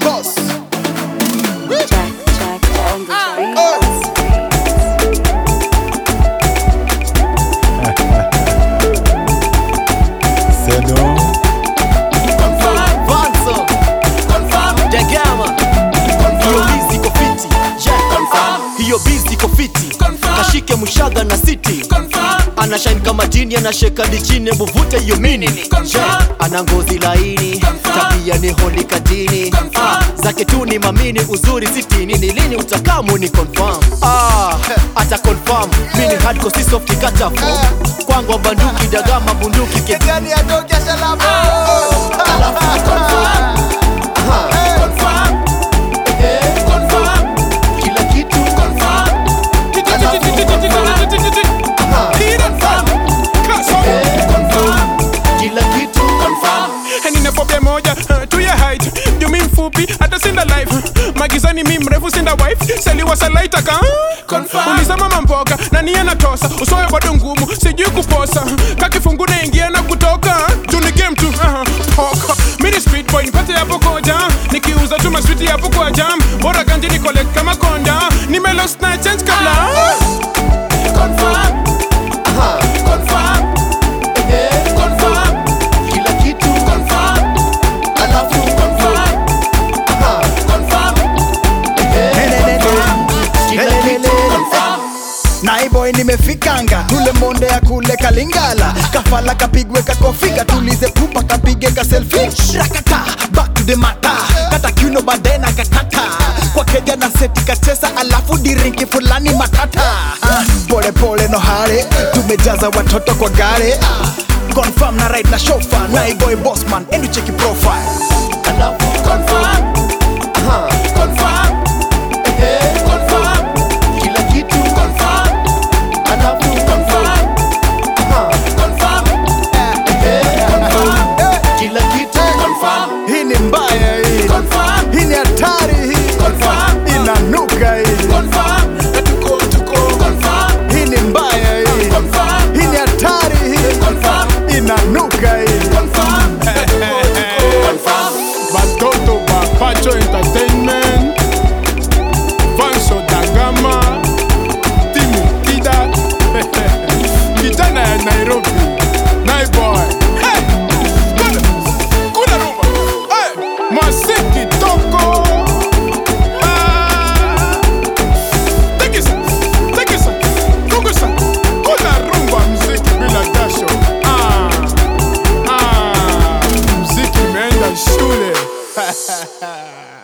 boss. Jack, Jack on the train. Sedo Vanzo Degama hiyo bizi iko fiti Yeah. hiyo bizi iko fiti kashike mushaga na city ana shine kama jini anasheka dichini muvute hiyo mini Yeah. ana ngozi laini tabia ni holi kadini ah, zake tu ni mamini uzuri sitini ni lini utakamu ni confirm ah, ata confirm mini hardcore si soft kata form kwangu banduki dagama bunduki ke Gani atoke salama. kila kitu kila kitu nina fobia moja uh, tu ya height juu mi mfupi hata sinda life magizani mi mrefu sinda wife saliwa salaitaka ulisema mamboga na niye natosa usoyo bado ngumu sijui kuposa kakifungu naingia na kutoka juu ni game tu uh, poka mini speed boy nipate hapo koja nikiuza tu maswiti hapo kwa jam bora ganji ni collect kama konda nimelost na change kabla kila kitu alafu kila kitu naiboy nimefikanga tule monde ya kule kalingala kafala kapigwe kakofiga tulize pupa kapige ka selfie rakata back to the mata kata kiuno baadaye na kakata kwa keja na seti kachesa alafu dirinki fulani matata Ah, pole pole no hare tumejaza watoto kwa gare Ah, confirm na right na shofa naiboy bossman endu cheki profile alafu confirm Aha, confirm eh confirm kila kitu confirm alafu confirm Aha, confirm eh confirm kila kitu confirm hii ni mbaya hii confirm hii ni hatari hii confirm inanuka hii confirm tuko tuko confirm hii ni mbaya hii confirm hii ni hatari hii confirm inanuka hii confirm confirm batoto bapacho entertainment vanso dagama timu kida kijana ya nairobi naiboy hey! kuna, kuna rumba hey! masiki toko Ah! Tikisa, tikisa, kungusa. Kuna rumba mziki bila jasho ah. Ah, mziki imeenda shule